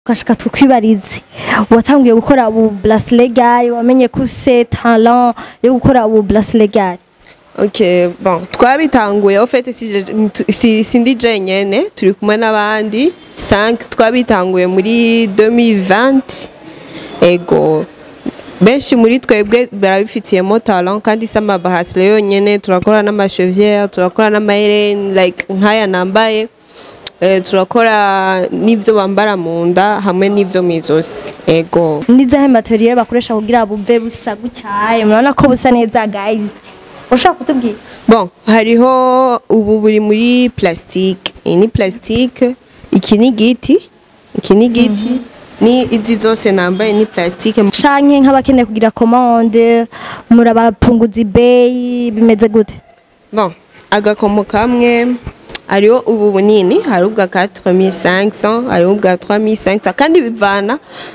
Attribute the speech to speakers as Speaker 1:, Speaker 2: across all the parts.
Speaker 1: twashaka tukwibarize watangiye gukora ubu bracelet gare wamenye ko ufise talent yo gukora ubu bracelet gare
Speaker 2: ok bon twabitanguye au fait si, je- si, sindi jenyene turi kumwe n'abandi 5 twabitanguye muri 2020 ego benshi muri twebwe barabifitiyemo talent kandi si amabahasire yonyene turakora n'amasheviere turakora n'amahereni like nk'aya nambaye eh, turakora n'ivyo bambara mu nda hamwe n'ivyo mw'izosi ego
Speaker 1: nizahe materiel bakoresha kugira buve busa gutyaye murabona ko busa neza guys ushaka kutubwira
Speaker 2: Bon, hariho ubu buri muri plastique. Iyi ni plastique, iki ni giti, iki ni giti, ni izi zose nambaye ni plastique.
Speaker 1: canke nk'abakeneye kugira commande murabapunguza ibeyi bimeze gute
Speaker 2: Bon, agakomo kamwe hariho ubu bunini, hari ubwa 4500, hari ubwa 3500 kandi bivana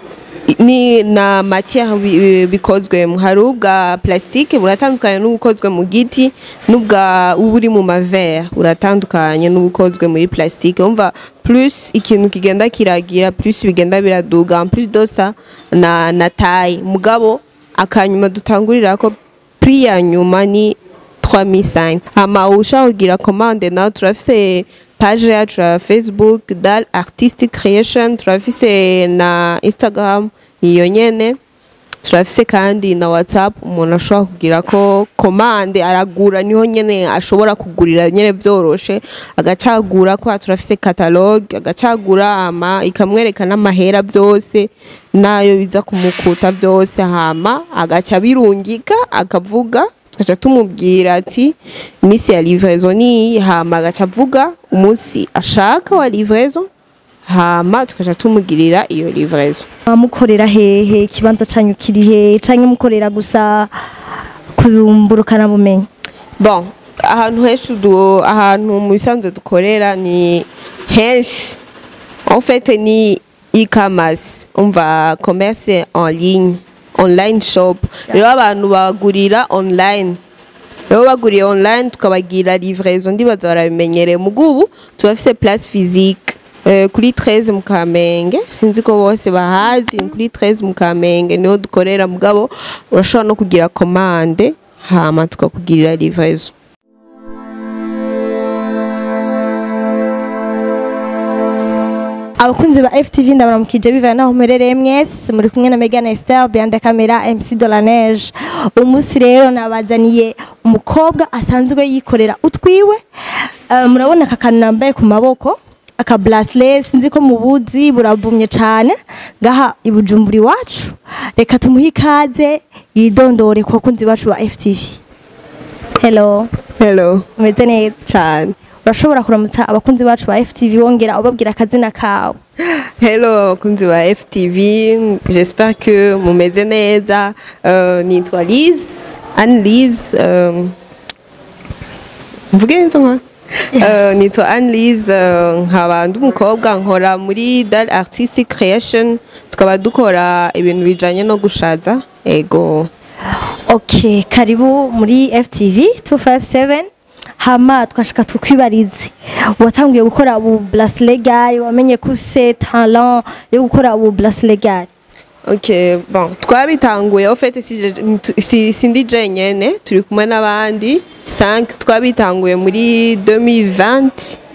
Speaker 2: ni na matière bi- bikozwemo hari ubwa plastique buratandukanye n'ubukozwe mu giti n'ubwa uburi mu mavere buratandukanye n'ubukozwe muri plastique umva plus ikintu kigenda kiragira plus bigenda biraduga en plus dosa na na taille mugabo akanyuma dutangurira ko prix ya nyuma ni 3500 hama ushaka kugira commande nawe turafise page yacu ya facebook dal artistic creation turafise na instagram niyo nyene turafise kandi na whatsapp umuntu ashobora kugira ko komande aragura niho nyene ashobora kugurira nyene vyoroshe agacagura ko turafise catalogue agacagura ama ikamwereka n'amahera vyose nayo biza kumukuta vyose hama agaca birungika akavuga tugaca tumubwira ati iminsi ya livraison niyi hama agaca avuga umunsi ashaka wa livraison hama tugaca tumugirira iyo livraison
Speaker 1: mukorera hehe ikibanza canyu kiri hehe canke mukorera gusa kurumburukana bumenyi
Speaker 2: bon ahantu henshi du ahantu mu bisanzwe dukorera ni henshi en fait ni e-commerce umva commerce en ligne online shop rero abantu bagurira online rero baguriye online tukabagira livraison ndibaza barabimenyereye mugubu turafise place physique eh, kuri 13 mu Kamenge sinzi ko bose bahazi ni kuri 13 mu Kamenge niho dukorera mugabo urashobora no kugira commande hama tukakugirira livraison
Speaker 1: abakunzi ba FTV ndabaramukije bivana naho muherereye mwese muri kumwe na Megan Esther behind the camera MC de la Neige umunsi rero nabazaniye umukobwa asanzwe yikorera utwiwe Eh, murabona aka kantu nambaye ku maboko aka bracelet sinzi ko mubuzi buravumye cyane ngaha i Bujumbura iwacu reka tumuhe ikaze yidondore ku bakunzi bacu ba FTV hello
Speaker 2: hello
Speaker 1: umeze neza
Speaker 2: cyane
Speaker 1: urashobora kuramutsa abakunzi bacu ba FTV wongera ubabwira akazina kawe
Speaker 2: hello abakunzi ba FTV j'espère que mumeze neza uh, nitwa Liz Anne Liz um, mvuge nzo nka Uh, nitwa Anne Liz uh, nkaba ndi umukobwa nkora muri Dal Artistic Creation tukaba dukora ibintu bijanye no gushaza ego
Speaker 1: Okay, karibu muri FTV 257 hama twashaka tukwibarize watangiye gukora ubu bracelet gare wamenye ko ufise talent yo gukora ubu bracelet gare
Speaker 2: Ok, bon, twabitanguye au fait si, je- si, sindi jenyene turi kumwe n'abandi 5 twabitanguye muri 2020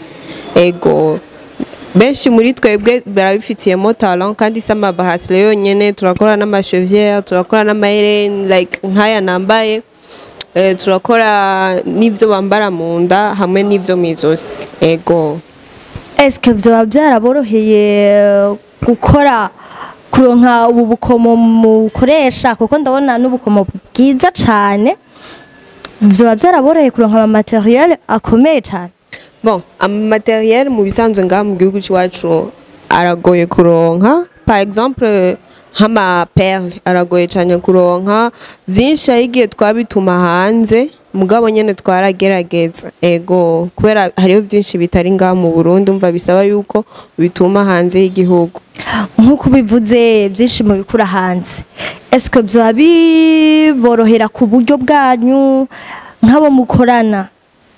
Speaker 2: ego benshi muri twebwe barabifitiyemo talent kandi si amabahasire yonyene turakora n'amasheviere turakora n'amahereni like nk'aya nambaye eh, turakora n'ivyo bambara mu nda hamwe n'ivyo mw'izosi ego
Speaker 1: eske vyoba byaraboroheye gukora kuronka ubu bukomo mukoresha kuko ndabona n'ubukomo bwiza cane vyoba byaraboroheye kuronka ama materiel akomeye cane
Speaker 2: Bon, amateriel mu bisanzwe ngaha mu gihugu c'iwacu aragoye kuronka. Par exemple, nk'ama perle aragoye cyane kuronka. Vyinshi hari igihe twabituma hanze, mugabo nyene twaragerageza. Ego, kubera hariho vyinshi bitari ngaha mu Burundi, umva bisaba yuko bituma hanze y'igihugu.
Speaker 1: nk'uko ubivuze byinshi mu bikura hanze eske byaba biborohera ku buryo bwanyu nk'abo mukorana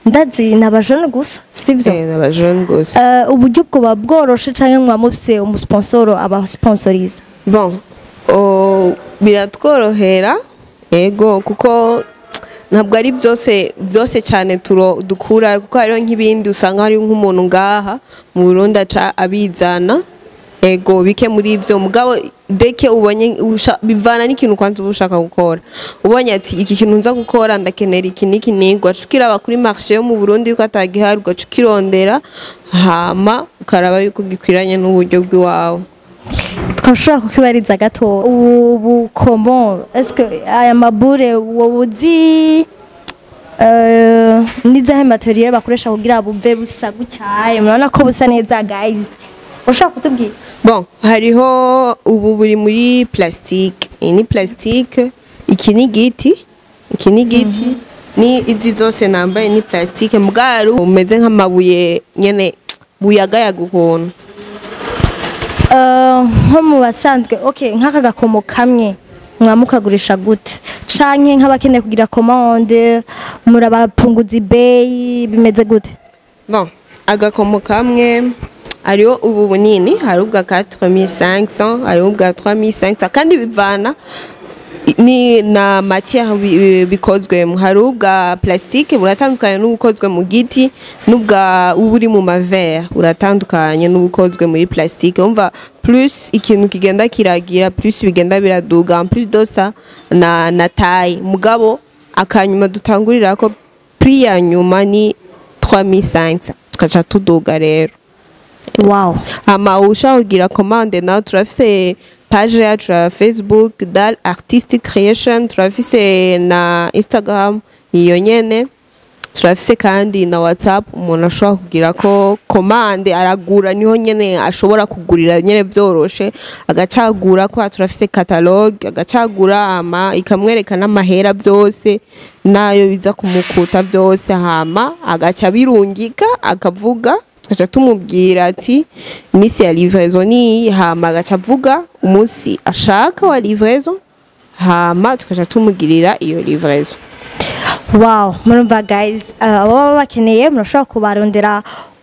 Speaker 1: ndazi ni abajene gusa sibyo
Speaker 2: Eh, n'abajene gusa
Speaker 1: Eh, uburyo bwoba bworoshe cyangwa mwaba mufise umusponsoro abasiponsoriza
Speaker 2: bon oh, biratworohera ego kuko ntabwo ari byose byose cyane turo dukura kuko hariho nk'ibindi usanga hari nk'umuntu ngaha mu Burundi aca abizana ego bike muri ivyo mugabo deke ubonye usha- bivana n'ikintu kwanza uba ushaka gukora ubonye ati iki kintu nza gukora ndakenera iki n'iki n'iki ugaca ukiraba kuri marché yo mu Burundi yuko atagihari ugaca ukirondera hama ukaraba yuko gikwiranye n'uburyo bw'iwawe
Speaker 1: twashobora kukibariza gato ubu komo eske aya mabure wowe uzi eh, n'izahe materiel bakoresha kugira buve busa gutyaye murabona ko busa neza guys ushobora kutubwira
Speaker 2: Bon, hariho ubu buri muri plastique. Iyi ni plastique, iki ni giti, iki ni giti, ni izi zose nambaye ni plastique mugaro umeze nk'amabuye nyene buyagayaga ukuntu.
Speaker 1: Eh, nko mu basanzwe okay nk'aka gakomo kamwe mwamukagurisha gute canke nk'abakeneye kugira commande murabapunguza ibeyi bimeze gute
Speaker 2: Bon, agakomo kamwe hariho ubu bunini hari ubwa 4500 hariho ubwa 3500 kandi bivana ni na matière bi- bikozwemo hari ubwa plastique buratandukanye n'ubukozwe mu giti n'ubwa uburi mu mavere buratandukanye n'ubukozwe muri plastique umva plus ikintu kigenda kiragira plus bigenda biraduga en plus dosa na na taille mugabo akanyuma dutangurira ko prix ya nyuma ni 3500 tukaca tuduga rero
Speaker 1: wow
Speaker 2: hama ushaka kugira commande nawe turafise page yacu ya facebook dal artistic creation turafise na instagram niyo nyene turafise kandi na whatsapp umuntu ashobora kugira ko commande aragura niho nyene ashobora kugurira nyene vyoroshe agacagura ko turafise catalogue agacagura hama ikamwereka n'amahera vyose nayo biza kumukuta vyose hama agaca birungika akavuga tugaca tumubwira ati iminsi ya livraison ni hama agaca avuga umunsi ashaka wa livraison hama tugaca tumugirira iyo livraison
Speaker 1: wow murumva guys uh, ababa bakeneye murashobora kubarondera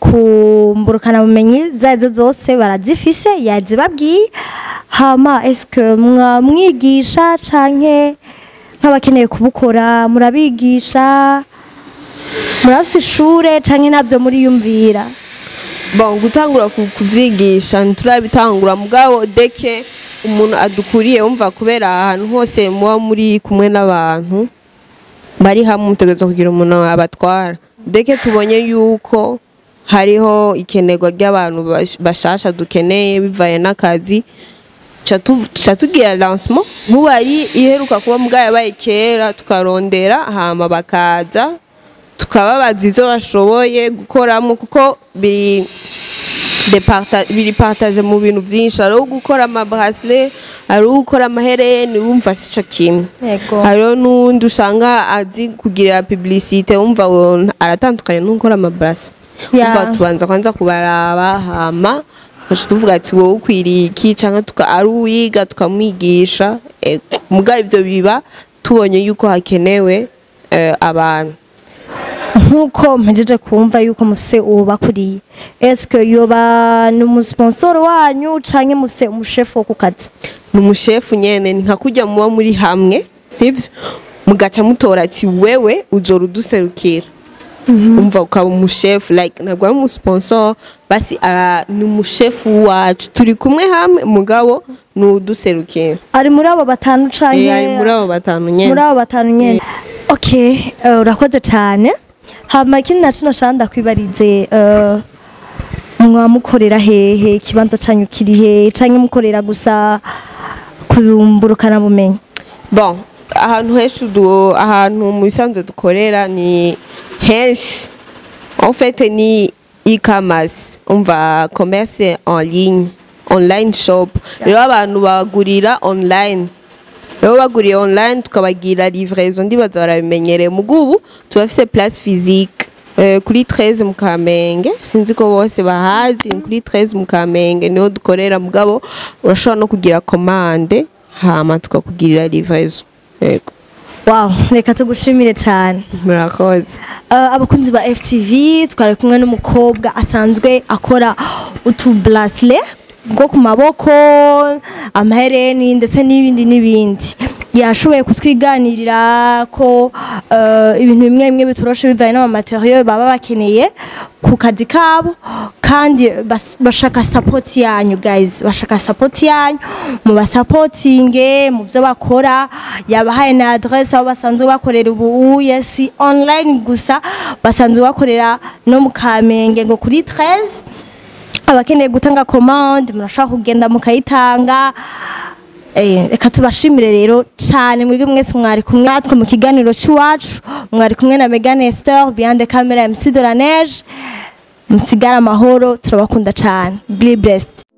Speaker 1: ku mburukana bumenyi zazo zose barazifise yazibabwiye hama eske mwamwigisha canke nk'abakeneye kubukora murabigisha murafise ishure canke navyo muriyumvira
Speaker 2: bon gutangura ku- kuvyigisha nturabitangura mugabo deke umuntu adukuriye wumva kubera ahantu hose muba muri kumwe n'abantu bari hamwe mutegerezwa kugira umuntu abatwara deke tubonye yuko hariho ikenerwa ry'abantu bash- bashasha dukeneye bivaye n'akazi ca tu- ca tugira lancement nk'ubari iheruka kuba mugabo yabaye kera tukarondera hama bakaza tukababaza izo bashoboye gukoramo kuko biri departa- biri partage mu bintu byinshi hariho gukora amabrasle hariho gukora amahereni wumva sico kimwe
Speaker 1: yego
Speaker 2: hariho n'uwundi usanga azi kugira publicite wumva wo- aratandukanye n'ukora amabrasle
Speaker 1: Yeah.
Speaker 2: wumva tubanza kwanza kubaraba hama tugaca tuvuga ati wowe ukwiriye iki canke tuka ari uwiga tukamwigisha ego mugabo ivyo biba tubonye yuko hakenewe eh, abantu
Speaker 1: nk'uko mpejeje kumva yuko mufise uwubakuriye eske yoba ni umusponsoro wanyu canke mufise umushefu wo ku kazi
Speaker 2: ni umushefu nyene ni nka kurya muba muri hamwe sivyo mugaca mutora ati wewe uzora uduserukira umva ukaba umushefu like ntabwo ari umusponsor basi ara ni umushefu wacu turi kumwe hamwe mugabo ni uduserukira
Speaker 1: ari muri abo batanu canke
Speaker 2: Eh, ari muri abo batanu
Speaker 1: muri
Speaker 2: nyene
Speaker 1: abo batanu nyene okay eh, urakoze cane hama ikindi naco nashaka ndakwibarize eh, mwamukorera hehe ikibanza canyu kiri hehe canke mukorera gusa kurumburukana bumenyi
Speaker 2: bon ahantu henshi du- ahantu mu bisanzwe dukorera ni henshi en fait ni e-commerce umva commerce en ligne online shop rero abantu bagurira online rero baguriye online tukabagira livraison ndibaza barabimenyereye mugubu turafise place physique eh, kuri 13 mu Kamenge sinzi ko bose bahazi ni kuri 13 mu Kamenge niho dukorera mugabo urashobora no kugira commande hama tukakugirira livraison yego
Speaker 1: wow reka tugushimire cyane
Speaker 2: murakoze
Speaker 1: Uh, abakunzi ba FTV twari kumwe n'umukobwa asanzwe akora utu bracelet bwo ku maboko amahereni ndetse n'ibindi n'ibindi yashoboye kutwiganirira ko uh, ibintu bimwe bimwe bitoroshe bivanye n'amamateriyo baba bakeneye ku kazi kabo kandi bas- bashaka support yanyu guys bashaka support yanyu mu basapotinge mu byo bakora yabahaye na adresse aho basanzwe bakorera ubu yes online gusa basanzwe bakorera no mu Kamenge ngo kuri 13 abakeneye gutanga commande murashaka kugenda mukayitanga Eh, reka tubashimire rero cyane mwebwe mwese mwari kumwe natwe mu kiganiro cy'iwacu mwari kumwe na Megan Esther behind the camera MC de la Neige musigara amahoro turabakunda cyane be blessed